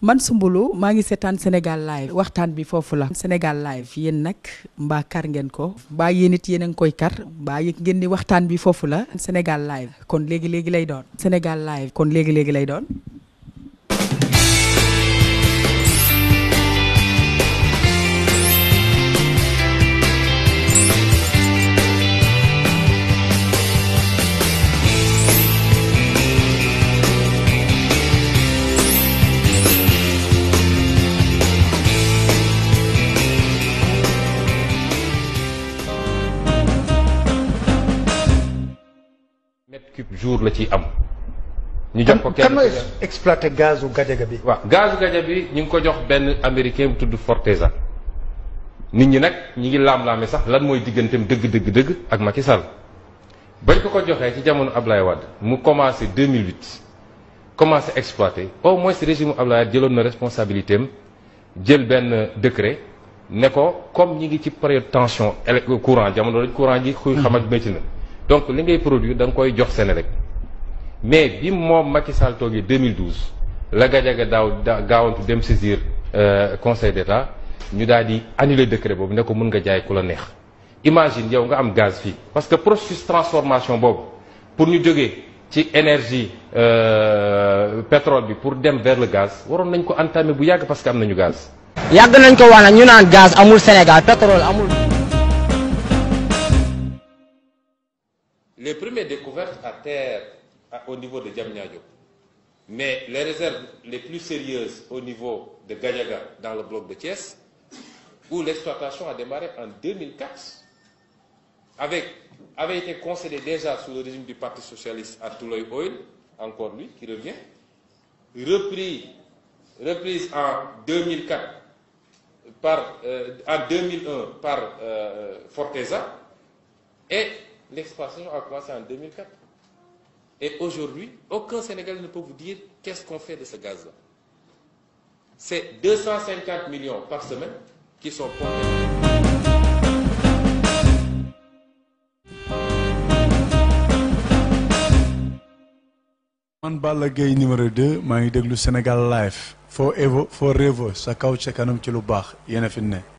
man Soumboulou maa ngi seetaan Sénégal live waxtaan bi foofu la Sénégal live yéen nag mbaa kar ngeen ko mbaa yéen it yéen a ngi koy kar mbaa yëg ngeen ni waxtaan bi foofu la Sénégal live kon léegi léegi lay doon Sénégal live kon léegi léegi lay doon. mètre cube jour la ciy am. ñu jox ko kan kenn mooy exploité gazu Gadiaga bi. waaw gazu Gadiaga bi ñu ngi ko jox benn américain bu tudd Forteza nit ñi nag ñi ngi laam-laame sax lan mooy digganteem dëgg dëgg dëgg ak Macky Sall bañ ko ko joxee ci jamono Ablaye Wade mu commencé 2008 commencé exploité au moins régime Ablaye Wade jëloon na responsabilité am jël benn décret ne ko comme ñi ngi ci période tension élec courant jamono dañ courant ji xuy xam ak métti na donc li ngay produire da nga koy jox Senelec mais bi moom Macky Sall toogee 2012 la Gadiaga daaw da gaawantu dem saisir euh, conseil d'État ñu daal di annuler décret boobu ne ko mën nga jaay ku la neex imagine yow nga am gaz fii parce que processus transformation boobu pour ñu jógee ci énergie euh, pétrole bi pour dem vers le gaz waroon nañ ko entamer bu yàgg parce que am nañu gaz. yàgg nañ ko wax nag ñu naan gaz amul Sénégal pétrole amul. les premières découvertes à terre à- au niveau de Diamniadio mais les réserves les plus sérieuses au niveau de Gadiaga dans le bloc de Thiès où l'exploitation a démarré en 2004 avec avait été concédé déjà sous le régime du Parti socialiste à Touloy Oil encore lui qui revient repris reprise en 2004 par euh, en 2001 par euh, Forteza et l'exploitation a commencé en 2004. Et aujourd'hui, aucun Sénégalais ne peut vous dire qu'est-ce qu'on fait de ce gaz-là. C'est 250 millions par semaine qui sont pompés. man Balla Gaye numéro 2 maa ngi déglu Sénégal live foo evo foo revo sa kaw ca kanam ci lu baax yéen a fi ne